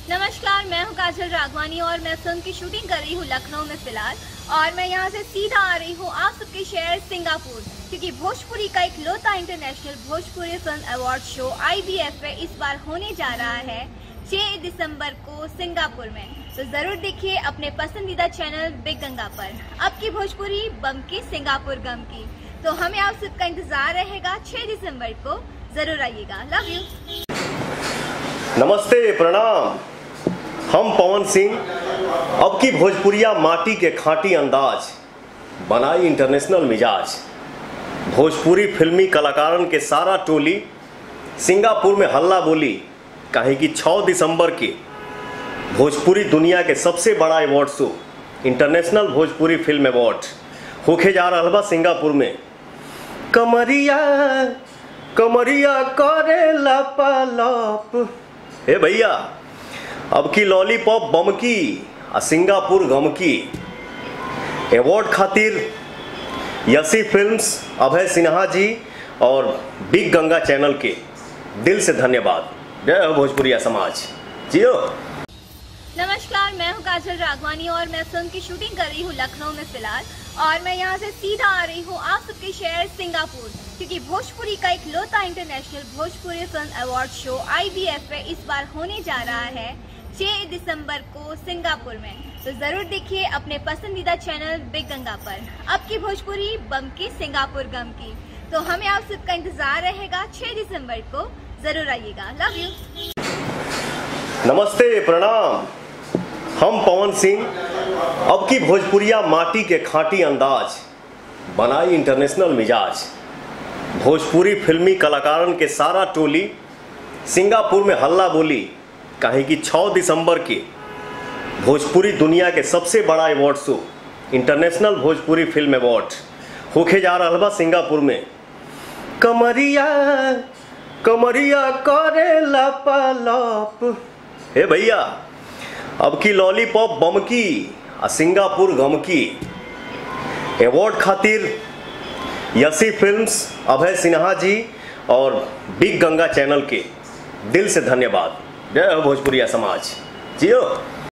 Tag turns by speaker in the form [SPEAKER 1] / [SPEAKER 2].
[SPEAKER 1] नमस्कार मैं हूं काजल राघवानी और मैं फिल्म की शूटिंग कर रही हूं लखनऊ में फिलहाल और मैं यहां से सीधा आ रही हूं आप सबके शहर सिंगापुर क्योंकि भोजपुरी का एक लोता international Bhojpuri film award show आई में इस बार होने जा रहा है 6 दिसंबर को सिंगापुर में तो जरूर देखिए अपने पसंदीदा चैनल बिग गंगा पर अब की भोजपुरी बम की सिंगापुर गम की तो हमें आप सबका इंतजार रहेगा 6 दिसंबर को जरूर आइएगा लव यू
[SPEAKER 2] नमस्ते प्रणाम हम पवन सिंह अब की भोजपुरिया माटी के खाटी अंदाज बनाई इंटरनेशनल मिजाज भोजपुरी फिल्मी कलाकारन के सारा टोली सिंगापुर में हल्ला बोली काहे कि 6 दिसंबर के भोजपुरी दुनिया के सबसे बड़ा award show international Bhojpuri film award होके जा रहा बा सिंगापुर में कमरिया कमरिया करे लपलप हे भैया अब की लॉलीपॉप बम की आ सिंगापुर गम की अवार्ड खातिर यसी फिल्म्स अभय सिन्हा जी और बिग गंगा चैनल के दिल से धन्यवाद जय हो भोजपुरिया समाज जियो
[SPEAKER 1] नमस्कार मैं हूं काजल राघवानी और मैं फिल्म की शूटिंग कर रही हूं लखनऊ में फिलहाल और मैं यहां से सीधा आ रही हूं आप सबके शहर सिंगापुर क्योंकि भोजपुरी का एक लोता international Bhojpuri film award show आई में इस बार होने जा रहा है 6 दिसंबर को सिंगापुर में तो जरूर देखिए अपने पसंदीदा चैनल बिग गंगा पर अब की भोजपुरी बम की सिंगापुर गम की तो हमें आप सबका इंतजार रहेगा 6 दिसंबर को जरूर आइएगा लव यू
[SPEAKER 2] नमस्ते प्रणाम हम पवन सिंह अब की भोजपुरिया माटी के खाटी अंदाज बनाई इंटरनेशनल मिजाज भोजपुरी फिल्मी कलाकारन के सारा टोली सिंगापुर में हल्ला बोली काहे कि 6 दिसंबर के भोजपुरी दुनिया के सबसे बड़ा award show international Bhojpuri film award होके जा रहा बा सिंगापुर में कमरिया कमरिया करे लपलप हे भैया अब की लॉलीपॉप बम की आ सिंगापुर गम की अवार्ड खातिर यसी फिल्म्स अभय सिन्हा जी और बिग गंगा चैनल के दिल से धन्यवाद जय हो भोजपुरिया समाज जियो